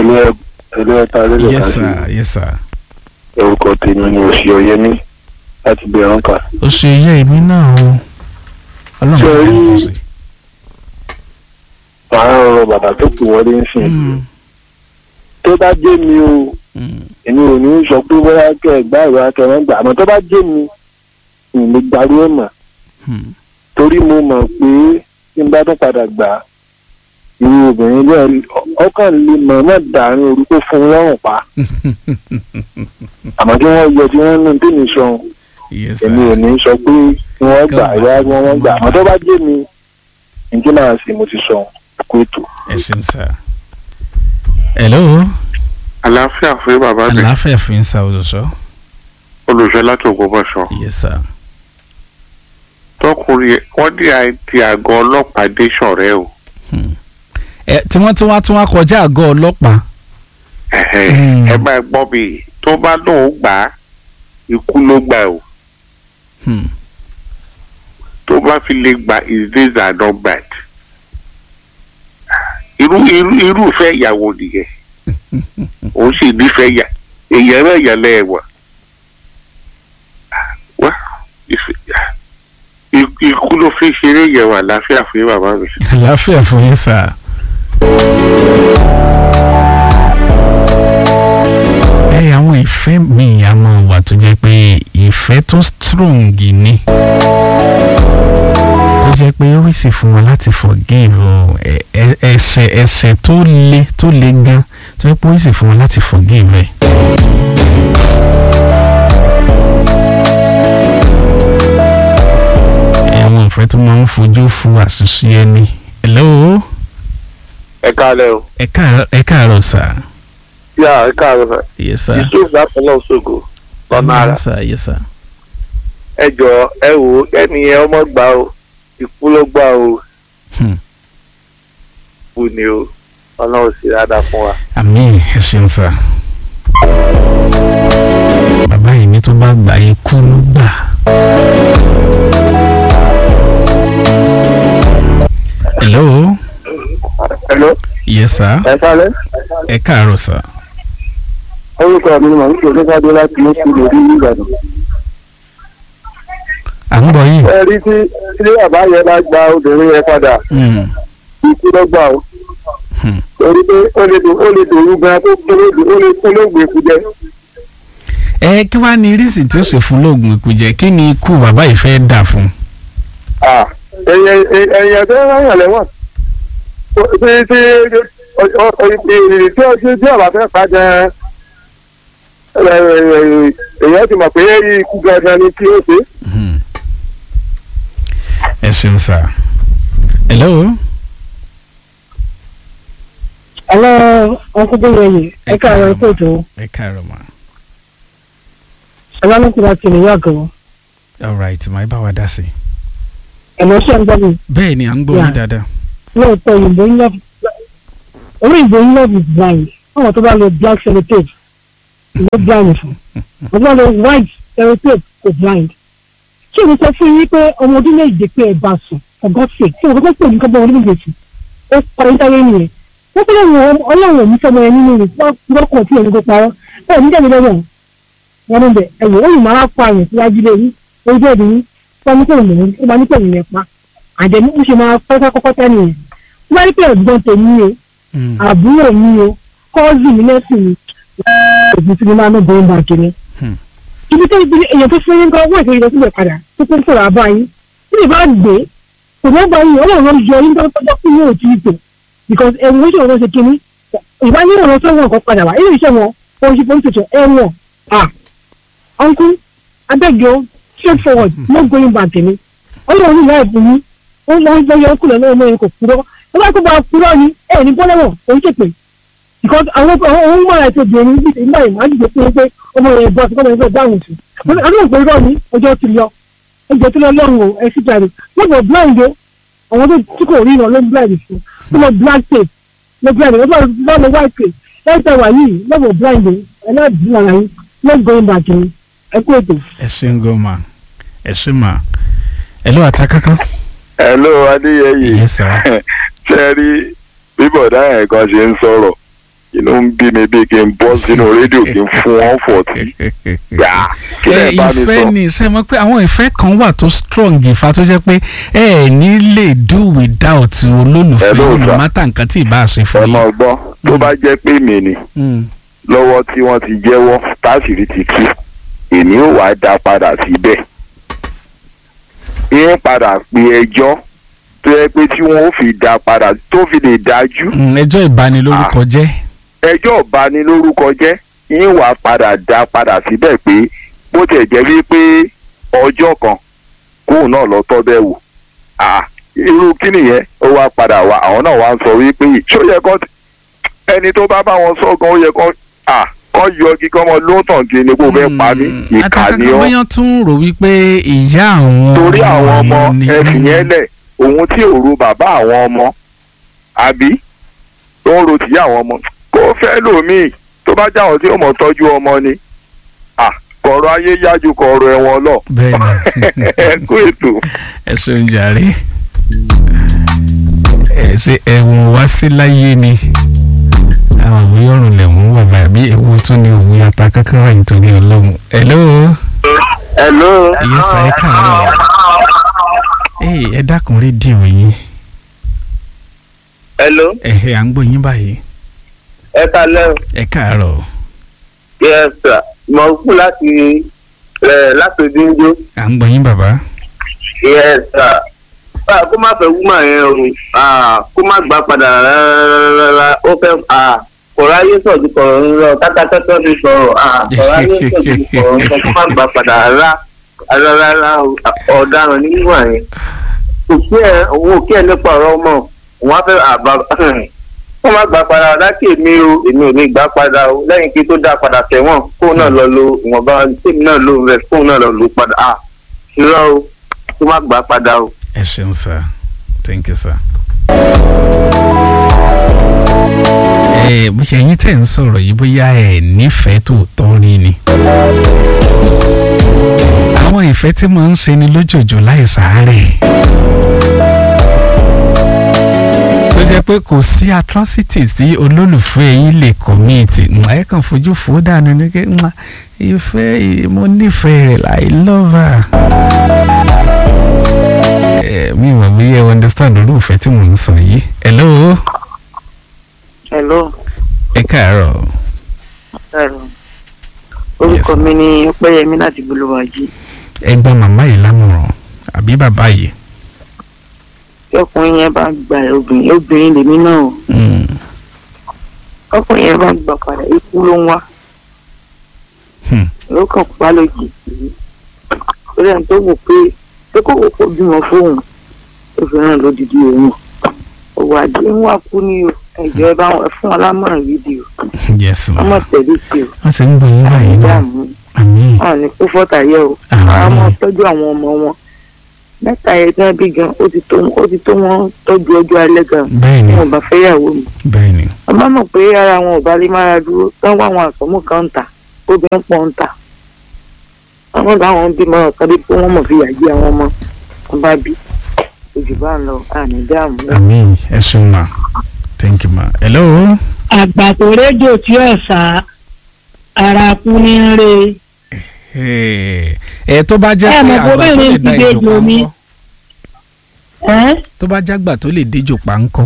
ẹlẹ́ ẹlẹ́ ẹ̀ta lẹ́lẹ̀ yes sir yes sir. orúkọ tèmi ni òsì ọ̀yẹ́mí láti bẹ̀rẹ̀ ọ̀nkà. ó ṣe iye èmi náà o ọlọ́run Ṣé jẹ́ rí- tó sí. màá rọrọ bàbá tó kù wọlé ń sìn. tó bá jẹ́ mi o èmi ò ní sọ pé bóyá kẹ́ ẹ gbá ìwà kẹ́ ẹ gbà àmọ́ tó bá jẹ́ mi n lè gbarú ẹ̀ mà torí mo mọ̀ pé tí n bá tún padà gbà á irú obìnrin bẹ́ẹ̀ ọkàn lè mọ̀ náà dàrin orúkọ fún un lọ́rùn pa àmọ́ tí wọ́n yọ tí wọ́n nù tí mi sọ yes èmi ò sir. ní sọ pé kí wọ́n gbà Kí wọ́n yá kí wọ́n gbà àmọ́ tó bá jẹ́ mi ǹjẹ́ máa sì mo ti sọ kó ètò. ẹ ṣeun sir. hello àlàáfíà fún bàbá mi àlàáfíà fi ń sa òṣùṣọ́. olùṣọ́ láti ògbómọ̀ṣọ́ yes sir. tọkùnrin wọn ní àìtí àgọ́ ọlọ́pàá dé ṣọ̀rẹ́ o ẹ tí wọ́n tún wá tún wá kọjá àgọ́ ọlọ́pàá. Ẹ̀hẹ̀, Hmm. ẹ máa gbọ́ mi tó bá lóun gbà á ikú ló gbà o Hmm. tó bá fi lè gba his days are numbered irú irú irúfẹ́ ìyàwó nìyẹn òun sì nífẹ̀ẹ́ yà èèyàn náà yà lẹ́ẹ̀wọ̀n wá ìfẹ́- ikú ikú ló fi ṣeré yẹn wà láfíà fún bàbá mi. àlàáfíà fún yín sir. ẹ àwọn ìfẹ́ mi a máa wà tó jẹ́ pé ìfẹ́ tó strong ni tó jẹ́ pé ó sì fún wọn láti forgive o ẹ- ẹ- ẹ̀ṣẹ̀ ẹ̀ṣẹ̀ tó le tó le gan tó jẹ́ pé ó sì fún wọn láti forgive ẹ̀. ẹ, àwọn ìfẹ́ tó máa ń fojú fu àṣìṣe ẹni. hello ẹ káalẹ́ o ẹ káàárọ̀ ẹ káàárọ̀ sir. yá ẹ káalẹ́ yes sir. yusuf lápẹ̀lẹ́ òṣogbo lọ́nà àrà yes sir yes sir. ẹ jọ ẹ wò ó ẹnìyẹn ọmọ gbà o ikú ló gbà o Hmm. kú ni o ọlọ́run sì dáadáa fún wa. àmín ẹ ṣeun sá. bàbá yìí ní tó bá gbà yín kú ló gbà. hello hello yes sir ẹ kálẹ́ ẹ káàárọ̀ sá. orúkọ mi ni màá ń pè ní káde láti ní sùn lórí ìbàdàn. à ń gbọ́ yìí. ẹ rí tí tí bàbá yẹn bá gba obìnrin yẹn padà Hmm. ikú ló gbà o Hmm. torí pé ó lè dò ó lè dòru gan tó gbólógbé ó lè gbólógbé kú jẹ. ẹ kí wàá ní rísì tí ó ṣe fún lóògùn ikú jẹ kí ni ikú bàbá yìí fẹ́ dà fún. ẹyẹ ẹyẹ tó ń rán lẹ́wọ̀n tí tí ìrìn tí ó tí ọba fẹ́ pa gan èèyàn ti mọ̀ pé ikú gangan ni kí ó ṣe. Hmm. ẹ ṣeun sá. hello Hello, Uncle Boyoye. Ẹ káàárọ̀ ẹ kóòtù. ẹ káàárọ̀ ma. Ọlọ́run ti wá ti New York o. all right màá bá wa dá sí i. Ẹ̀mọ́ ṣe ń gbọ́ mi. bẹ́ẹ̀ ni à ń gbọ́ yín Yeah. dáadáa. Lóòótọ́ òyìnbó ń love olóyìnbó ń love is blind. Àwọn tó bá lo black sellotape ló blind fún. Àwọn tó bá lo white sellotape kò blind. Ṣé o ní sọ fún yín pé ọmọ ọdún méje pé ẹ bá sùn for God's sake tí o kọ́kọ́ pè ní kọ́kọ́ ọdún méje sùn ó parí sáré nìyẹn. Wọ́n fẹ́ lọ́wọ́ ọlọ́run ò ní sọmọ ẹ nínú rẹ̀ wọ́n kọ̀ tí ẹni kò parọ́. Ẹ ní jáde lọ́wọ́ wọn ní bẹ̀ ẹ̀wọ̀ ó yìí máa pa àyàn síwájú lé yín ojú ẹ̀dùn yín wọ́n ní pẹ̀lú mọ̀ ó máa ní pẹ̀lú yẹn pa àjẹmí ó ṣe máa pẹ́ kọ́kọ́ tẹ́ nìyẹn wọ́n bá ní pẹ̀lú ẹ̀gbọ́n tèmi o Hmm. àbúrò mi o kọ́ọ̀sì mi lẹ́sìn mi òbí tí mo máa ń bọ̀ ń bá kiri. Hmm. ibi tó ibi èèyàn tó fún yín gan wọ́n ìfẹ́ ìdọ́sílẹ̀ padà tó tó ń sọ̀rọ̀ àbá yín tí ìbá gbé kò ní bá yín ọlọ́run ló yọ yín tó tọ́jọ́ fún yín ò tí ì tò because ẹ̀rù oṣù wọn ṣe kíní ìbá ní ìrànlọ́ tó wọn kọ́ padà wá ilé iṣẹ́ wọn oṣù police station ẹ̀wọ̀n ah uncle abeg yo straight forward no going back ni ọlọ́run ní ìyá ẹ̀bùn yín ó lọ ń gbẹ́yọ kúlẹ̀ náà lóyún kò kúrọ́ ó bá kó bá kúrọ́ ni ẹ̀ ní bọ́lẹ́wọ̀n òun ṣèpè because àwọn àwọn ohun mọ̀ra ètò obìnrin bíi ìgbà yìí máa ń dìbò pé pé ọmọ rẹ̀ bọ́ sí kọ́mọ ẹgbẹ́ dáhùn sí àwọn òpè rọ ní ọjọ́ ti lọ ọjọ́ tí lọ lọ́rùn o ẹ sì jáde wọ́n bọ̀ blind o àwọn tó tí kò rí ìràn ló ń blind fún wọ́n lọ black tape lọ blind o wọ́n lọ white tape ẹ tẹ wà yìí lọ́wọ́ blind o ẹ náà dín ara yín no going back ni ẹ kú ètò. ẹ ṣeun gan ma ẹ ṣe ma ẹ ló ata kankan. hello adéyẹyè yes sir. ṣe rí bí bọ̀dá yẹn kan ṣe ń sọ̀rọ̀ inú ń bí mi bí kí n bọ́ sínú rédíò kí n fún wọn fọ̀tí yá kí ẹ lè bá mi ìfẹ́ sọ. ni ṣe mọ̀ pé àwọn ìfẹ́ kan wà tó strong ìfà tó jẹ́ pé ẹ ẹ̀ ní lè do without olólùfẹ́ Hello, sir. olùmọ́tà nǹkan tí ì bá ṣe ẹ fún mọ̀ gbọ́ tó bá jẹ́ pé mi ni yín. lọ́wọ́ tí wọ́n ti jẹ́wọ́ táṣìírí ti tú èmi ò wá dá padà síbẹ̀ ìyẹn padà pe ẹjọ́ tó yẹ pé tí wọ́n ó fi dá padà tó fi lè dájú Mm, ẹjọ́ ìbanilórúkọ jẹ́ ẹjọ́ ìbanilórúkọ jẹ́ ìyẹn wà padà dá padà síbẹ̀ pé bó tiẹ̀ jẹ́ wípé ọjọ́ kan kóun náà lọ tọ́ bẹ́ẹ̀ wò Ah, irú kí nìyẹn ó wá padà wá àwọn náà wá ń sọ wípé ṣó yẹ kán ẹni tó bá bá wọn sọ gan ó yẹ kán ah, kán yọ kí kán mọ lóòótọ́ kí ni kó fẹ́ pa mí ìkà ni àtàkàkà ọ́ bóyá tún rò wípé ìyá àwọn torí àwọn ọmọ ni- ẹsìn yẹn lẹ̀ òun tí ò ro bàbá àwọn ọmọ àbí tó ń ro tìyá àwọn ọmọ kó fẹ́ lòmíì tó bá jáwọn tí ó mọ̀ tọ́jú ọmọ ni ah, kọ̀rọ̀ ayé yájú kọ̀rọ̀ ẹ̀wọ̀n lọ bẹ́ẹ̀ ni ẹ kú ètò. ẹ ṣeun jàre ẹ ṣe ẹ̀wọ̀n wá sí láyé ni àwọn òwe ọ̀run lẹ̀wọ̀n wà bàbí ewu tún ní òwe ata kankan wà nítorí ọlọ́run hello hello. ìyẹn sàyẹ káàárọ̀ ee ẹ dákun rédíò yín hello ẹ̀hẹ́ à ń gbọ́ yín báyìí ẹ kalẹ́ o ẹ káàárọ̀ yes sir mo kú láti ẹ láti díndó à ń gbọ́ yín bàbá yes sir báà kó má fẹ́ wúmọ̀ yẹn o ah, kó má gbà padà rárá ó fẹ́ ah, kọ̀ọ̀rọ̀ ayé sọ̀dù kọ̀ọ̀rọ̀ ń lọ kátàkátà ti sọ̀rọ̀ ah, kọ̀ọ̀rọ̀ ayé sọ̀dù kọ̀ọ̀rọ̀ ń lọ kó má gbà padà rárá rárá ọ̀daràn ní wíwà yẹn kò sí ẹ òun ò kí ẹ nípa ọ̀rọ̀ ọmọ òun á fẹ́ àbá kó má gbà padà láti èmi o èmi ò ní gbà padà o lẹ́yìn kí tó dá padà tẹ̀wọ̀n kóun náà lọ lo ìwọ̀nba tèmi náà lò rẹ̀ kóun náà lọ lò padà ah irọ́ o kó má gbà padà o. ẹ ṣeun sir thank you sir. ẹ bóyá ẹ̀yin tẹ̀ ń sọ̀rọ̀ yìí bóyá ẹ nífẹ̀ẹ́ tòótọ́ rí ni. àwọn ìfẹ́ tí máa ń ṣe ni lójoojú láì sàárẹ̀. tó jẹ́ pé kò sí atrocities tí olólùfẹ́ yín lè commit ẹ kàn fojú fò dànù ní kí ìfẹ́ mo nífẹ̀ẹ́ rẹ̀ I love her ẹ mi mọ̀ bí ẹ understand olùfẹ́ tí mò ń sọ yìí. hello. hello ẹ káàárọ̀. hello orúkọ mi ni ọpẹ́yẹmí láti bolúwàjí ẹ gba màmá yìí lámọ̀ràn àbí bàbá yìí. tí ọkùnrin yẹn bá gba obìnrin obìnrin lèmi náà o Mm, ọkùnrin yẹn bá gbà padà ikú ló ń wá hmm, ló kàn pa lójijì lórí ẹni tó wò pé pé kò wò kó bímọ fóun tó fi ràn lódìdí òun òwò àdé ń wà kú ní o ẹjọ ẹ bá wọn fún wọn lámọ̀ràn fídíò yes wọn ma mọ tẹ̀lé sí o wọ́n ti ń gbọ́ yín báyìí náà dààmú àmín wọn ní kó fọ́tà yẹ o Àmín. àwọn ọmọ tọ́jú àwọn ọmọ wọn mẹ́ta yẹn gan bí gan ó ti tó ó ti tó wọn tọ́jú ọjọ́ alẹ́ gan bẹ́ẹ̀ ni wọn ò bá fẹ́yàwó mi bẹ́ẹ̀ ni ọmọ mọ̀ pé ara wọn ò bá lè mára dúró tán wá àwọn àsọmú kan ń tà obìnrin pọ̀ ń tà àwọn làwọn bímọ ọ̀kan dé pé wọ́n mọ̀ fi yàgbé àwọn ọmọ wọn bá bí ojú bá ń lọ àní dáàmú. àmín ẹ ṣeun ma thank you ma. hello. àgbàpọ̀ rédíò tí ọ̀sà ara kú ní ń re ẹ ẹ tó bá jẹ́ Ẹ pé mọ̀ àgbà pé tó lè bẹ́ẹ̀ ni dá ìdíje ìjò pa ìlú mi. ńkọ́ ẹ́ tó bá jágbà tó lè déjò pa ńkọ́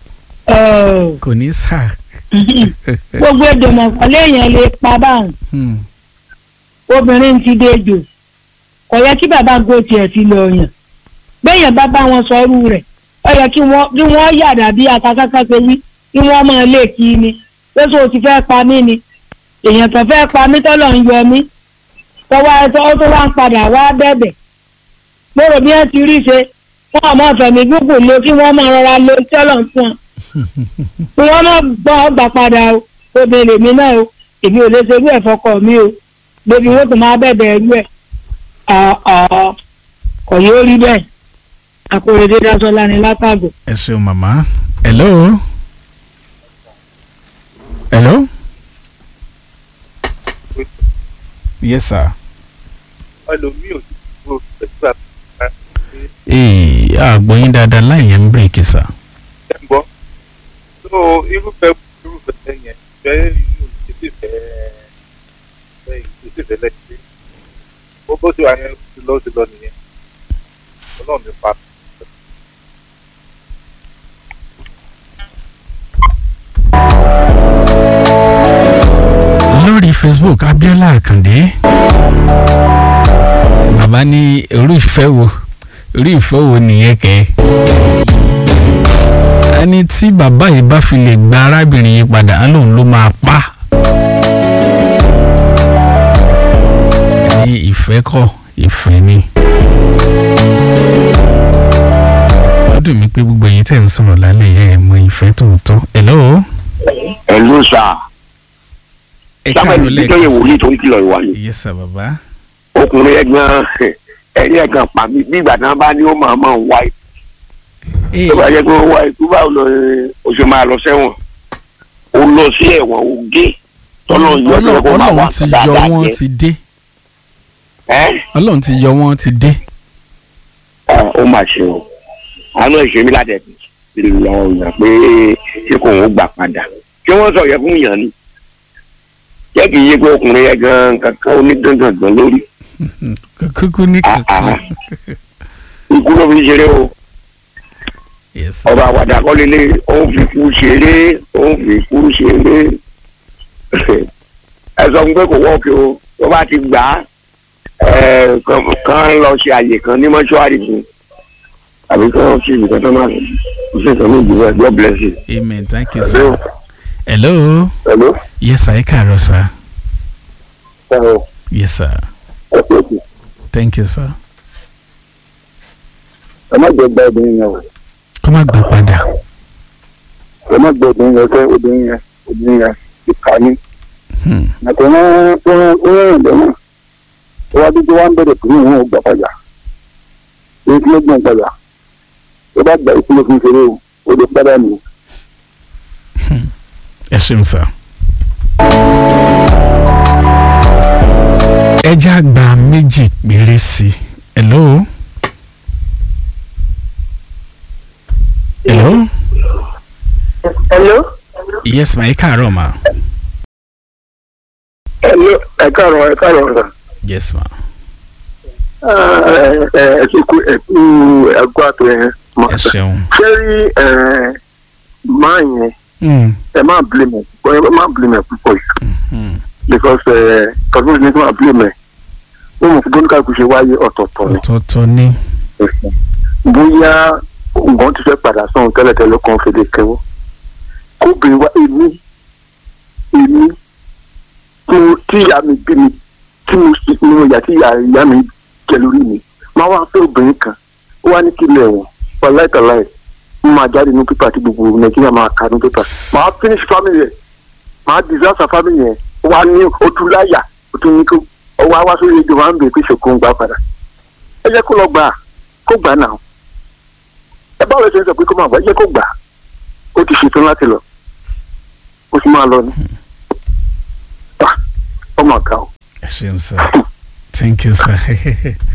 ọ̀, kò ní sà. gbogbo èdè mọ̀kànlé yẹn lè pa báwọn Hmm, obìnrin ti dejò kò yẹ kí bàbá go tiẹ̀ fi lọ yàn gbẹ̀yàn bá bá wọn sọrú rẹ̀ ó yẹ kí wọ́n kí wọ́n yàdà bí atakaka ṣe wí kí wọ́n máa lè kí ni lóṣù tí fẹ́ pa mí ni èèyàn tó fẹ́ pa mí tọ́lọ̀ ń yọ mí tọ́wọ́ ẹ tó tó wá ń padà wá bẹ̀bẹ̀ mo rò bí wọ́n ti rí ṣe wọ́n àmọ́ fẹ̀mí gúgùn lo kí wọ́n máa rọra lo tọ́lọ̀ ń fún wọn kí wọ́n má gbọ́ ọgbà padà o obìnrin lèmi náà o èmi ò lè ṣe irú ẹ̀ fọkọ mi o lóbi wọn tó máa bẹ̀bẹ̀ ẹrú ẹ̀ ọ̀ọ́ kò yóò rí bẹ́ẹ̀ àkòrèdè dasọ́lá ni látàgò. ẹ ṣeun màmá. hello. hello. yes sir. ẹlòmíì ò ti dúró pẹ̀lú àbúrò ee àgbọ̀yìn dáadáa láì yẹn ń bírèkì sà. ẹ̀ ń gbọ́. tó irúfẹ́ irúfẹ́ yẹn ìfẹ́ inú ìdílé ìfẹ́ ìfẹ́ ìdílé ìfẹ́ lẹ́sẹ̀ bó bó ti wà ní ti lọ ti lọ nìyẹn ọlọ́run nípa lórí facebook abiola akande bàbá ní orí ìfẹ́ wo orí ìfẹ́ wo nìyẹn kẹ́ ẹni tí bàbá yìí bá fi lè gba arábìnrin yìí padà á lóun ló máa pa ní ìfẹ́ kọ́ ìfẹ́ ni ó dùn mí pé gbogbo ẹ̀yin tẹ̀ ń sọ̀rọ̀ lálẹ́ yẹn ẹ̀ mọ ìfẹ́ tòótọ́ hello ẹ ló sà ẹ sábà ní káàárọ̀ títọ́ yẹ lẹ́ẹ̀kan wòlíì tó ń kìlọ̀ ìwà ni sí yes sir bàbá ọkùnrin ẹ̀gbọ́n ẹ̀rí ẹ̀kan pa mí bí ìgbà tí wọ́n bá ní ó máa máa wá ikú Ee, tó bá jẹ́ pé ó wá ikú báwo lọ ó ṣe máa lọ sẹ́wọ̀n ó lọ sí ẹ̀wọ̀n ó gé tọ́lọ́ yọ ọ́ Ọlọ́run kó máa wá Ọlọ́run ti nǹkan yọ dáadáa wọ́n jẹ ti dé ẹ́ Ọlọ́run ti yọ wọ́n ti dé Ah, ó mà ṣe o àánú ẹ̀ ṣe mí ládẹ̀ lọ yàn pé ṣé kò ń gbà padà ṣé wọ́n sọ yẹ fún yàn ni jẹ́ kì í yé pé ọkùnrin yẹn gan kankan onígangan lórí kúkú ní Ah, kankan ah. ikú ló fi ṣeré o yes sir. ọba àwàdà kọ́ lélẹ̀ òun fi kú ṣeré òun fi kú ṣeré ẹ sọ fún pé kò wọ́ọ̀kì o tó bá ti gbà á ẹ, kàn- kàn lọ ṣe àyè kan ní mọ́ṣúárì fún àbí kàn ṣe ìbùkún tó máa ṣe ìtàn ní ìdìbò ẹ̀ God bless you. amen thank you sir. hello Hello. yes sir ẹ káàárọ̀ sir Hello. yes sir ẹ pé kù thank you sir. ẹ má jẹ gba obìnrin yẹn o kó má gbà padà ẹ má gbẹ obìnrin yẹn fẹ́ obìnrin yẹn obìnrin yẹn ìka ní. Hmm. àti wọn wọn wọn rìn lọ́nà tó wá dúdú wá ń bẹ̀rẹ̀ pé òun ò gbà padà èyí tí ló gbọ̀n padà tó bá gbà ìpínlẹ̀ fún ìṣeré o ó lè padà nù. ẹ ṣeun sir. ẹja gba méjì péré sí i hello. hello hello. yes ma ẹ káàárọ̀ ma Hello, ẹ káàárọ̀ ẹ káàárọ̀ ọ̀sán. yes ma ẹ ẹ ṣe kú ẹ kú ẹgbẹ́ àtọ̀ yẹn mọ̀ ẹ ṣeun. ṣé rí ẹ máa yẹn Hmm. ẹ má blame ẹ ẹ má blame ẹ púpọ̀ jù Hmm. because ẹ tọ́jú ní kí wọ́n blame ẹ ó mọ̀ fún bóńkà kò ṣe wáyé ọ̀tọ̀ọ̀tọ̀ ni ọ̀tọ̀ọ̀tọ̀ ni. bóyá nǹkan ti fẹ́ padà sọ̀rọ̀ tẹ́lẹ̀tẹ́lẹ̀ kan fèdè kẹwọ́ kóbìnrin wa èmi èmi tí mo tí ìyá mi bí mi tí mo sì ní mo yà tí ìyá ìyá mi jẹ lórí mi máa wá fẹ́ obìnrin kan ó wá ní kí ilé ẹ̀wọ̀n wàláìtàláì mo máa jáde ní pépà tí gbogbo nàìjíríà máa kà ní pépà máa finish family yẹn máa disaster family yẹn ó wá ní ojú láyà ó tún ní kó ó wá wá sórí èdè wa ń bèè pé ṣòkò ń gbà padà ẹ jẹ́ kó lọ gbà kó gbà náà ẹ báwo ṣe ń sọ pé kó máa bọ̀ ẹ jẹ́ kó gbà ó ti ṣetán láti lọ ó sì máa lọ ní. ọmọ ọ̀gá o. ẹ ṣeun sir thank you sir.